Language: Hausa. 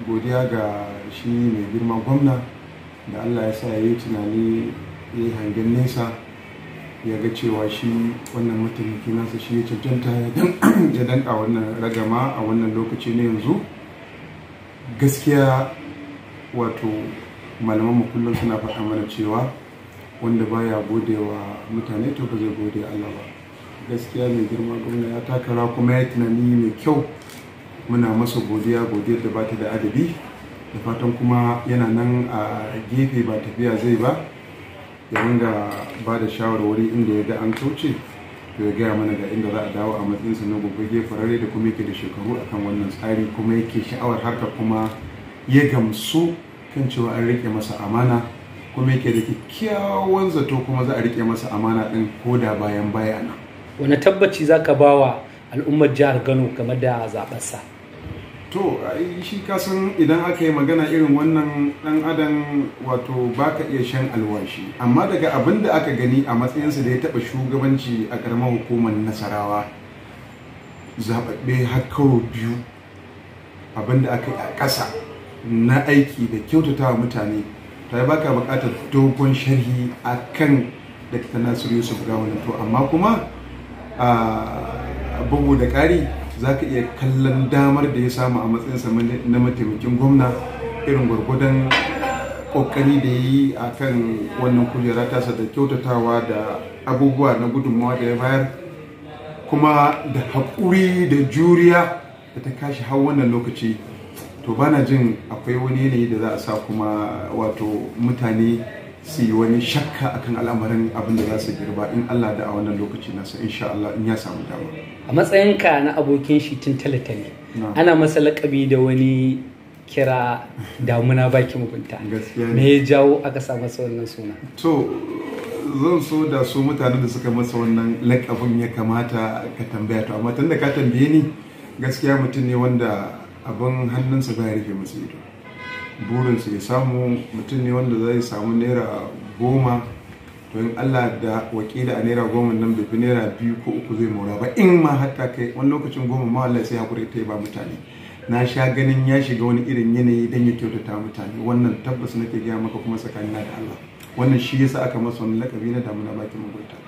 godiya ga shi mai girma gwamna da allah ya sa ya yi tunani ya yi hangen nesa ya ga cewa shi wannan mataimaki nasa shi ya cancanta ya danka wannan ragama a wannan lokaci na yanzu gaskiya wato malaman kullum suna faɗa mana cewa wanda baya gode wa mutane to ba zai gode Allah ba gaskiya mai girma gwamna ya takara kuma ya tunani mai kyau muna masa godiya godiyar da bata da adabi da fatan kuma yana nan a gefe ba tafiya zai ba ya ringa ba da shawarwari inda ya ga an kauce to ya gaya mana ga inda za a dawo a matsayinsa na gobe farare da kuma yake da shekaru akan wannan tsari kuma yake sha'awar harka kuma ya gamsu kan cewa an rike masa amana kuma yake da kyakkyawan zato kuma za a rike masa amana din ko da bayan bayana wani tabbaci za ka ba wa al'ummar jihar kano game da zaɓarsa to shi kasan idan aka yi magana irin wannan dan adam wato baka iya shan alwashi amma daga abin da aka gani a matsayinsa da ya taɓa shugabanci a ƙaramar hukumar nasarawa zaɓaɓɓe har karo biyu abin da aka yi a ƙasa na aiki da kyautata wa mutane ta yi baka buƙatar dogon sharhi a kan dakta nasiru yusuf gawon to amma kuma a bugu da ƙari za ka iya kallon damar da ya samu a matsayinsa na mataimakin gwamna irin gwargwadon kokari da ya yi a kan wannan kujera tasa da kyautatawa da abubuwa na gudunmawa da ya bayar kuma da haƙuri da juriya da ta kashi har wannan lokaci to bana jin akwai wani yanayi da za a sa kuma wato mutane su yi wani shakka akan al'amarin abin da za su girba in Allah da a wannan lokaci nasa insha Allah in ya samu dama. a matsayinka na abokin shi tun talatale ana masa lakabi da wani kira damuna baki mugunta me ya jawo aka sa masa wannan suna to zan so da su mutanen da suka masa wannan lakabin ya kamata ka tambaya to amma tunda ka tambaye ni gaskiya mutum ne wanda abin hannunsa ba ya rufe masa ido burinsa ya samu mutum ne wanda zai samu naira goma to in allah da wakila a naira goma nan bai fi naira biyu ko uku zai mora ba in ma hatta kai wani lokacin goma ma Allah sai hakuri ta ba mutane na sha ganin ya shiga wani irin yanayi don ya kyautata mutane wannan tabbas nake gaya maka kuma tsakanina da Allah wannan shi yasa aka masa wani lakabi na damuna bakin mugunta